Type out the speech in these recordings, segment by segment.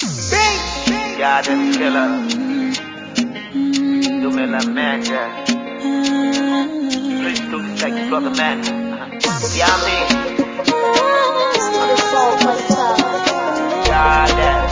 Goddamn killer. Du menar manager. Please do this like brother man. Yeah, I mean, goddamn.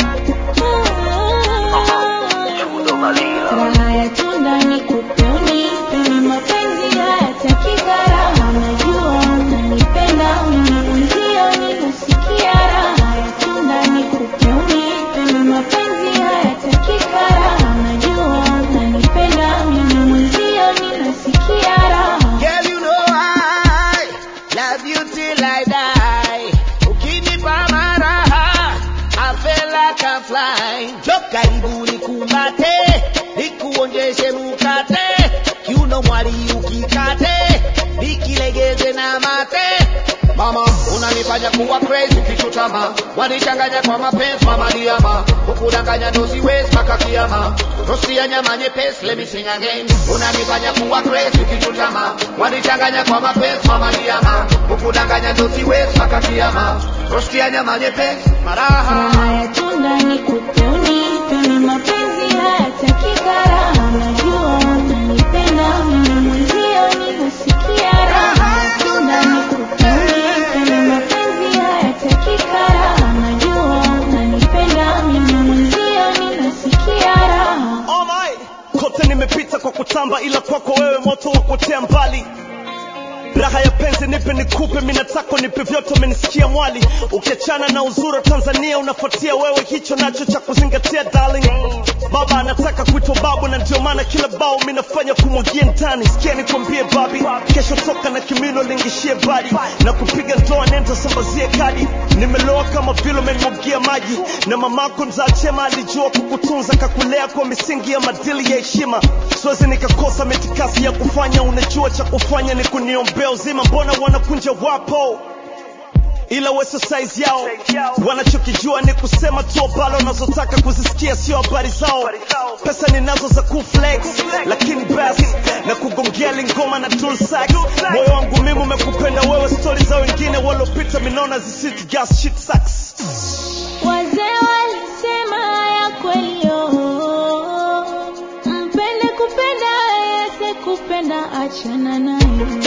Uh-huh. Chudo Malila. Raha ya tunda ni kupuni, peni mapenzi hayataki gharama. Najua unanipenda mimi mwenzio, ninasikia raha ya tunda ni kupuni, peni mapenzi hayataki gharama. Najua unanipenda mimi mwenzio, ninasikia raha. Girl, you know I love you till I die. Ukinipa maraha, I feel like I'm flying. Jo karibu nikumbate, nikuonjeshe mukate, kiuno mwali ukikate, nikilegeze na mate. Mama, unanifanya kuwa crazy ukichutama, wanichanganya kwa mapenzi mama diama, ukudanganya ndo siwezi mpaka kiama. Rosti ya nyama nyepesi, let me sing again. Unanifanya kuwa crazy ukichutama, wanichanganya kwa mapenzi mama diama, ukudanganya ndo siwezi mpaka kiama. Rosti ya nyama nyepesi, maraha. Raha ya tunda ni kupuni, peni mapenzi hayataki gharama. Najua unanipenda mimi mwenzio, ninasikia raha ya tunda ni kupuni, peni mapenzi hayataki gharama. Najua unanipenda mimi mwenzio, ninasikia raha. Oh my. Kote nimepita kwa kutamba, ila kwako wewe moto wa kuotea mbali. Raha ya penzi nipe nikupe, mimi nataka nipe vyote, umenisikia mwali. Ukiachana na uzuri wa Tanzania, unafuatia wewe, hicho nacho cha kuzingatia darling. Baba anataka kuitwa babu, na ndio maana kila bao mimi nafanya kumwagia ndani. Sikia nikwambie babi, kesho toka na kimino lingishie badi, na kupiga ndoa nenda sambazie kadi. Nimeloa kama vile umenimwagia maji, na mamako mzaa chema alijua kukutunza, kakulea kwa misingi ya madili ya heshima. Siwezi nikakosa mitikasi ya kufanya, unajua cha kufanya ni kuniombea uzima. Mbona wanakunja wapo ila weso size yao wanachokijua ni kusema tu ambalo wanazotaka kuzisikia sio habari zao pesa ninazo za kuflex lakini basi na kugongea lingoma na tool sax moyo wangu mimi umekupenda wewe stori za wengine waliopita minaona zisiti gas shit sucks Wazee walisema ya kweli oh, mpende kupenda yese kupenda achana naye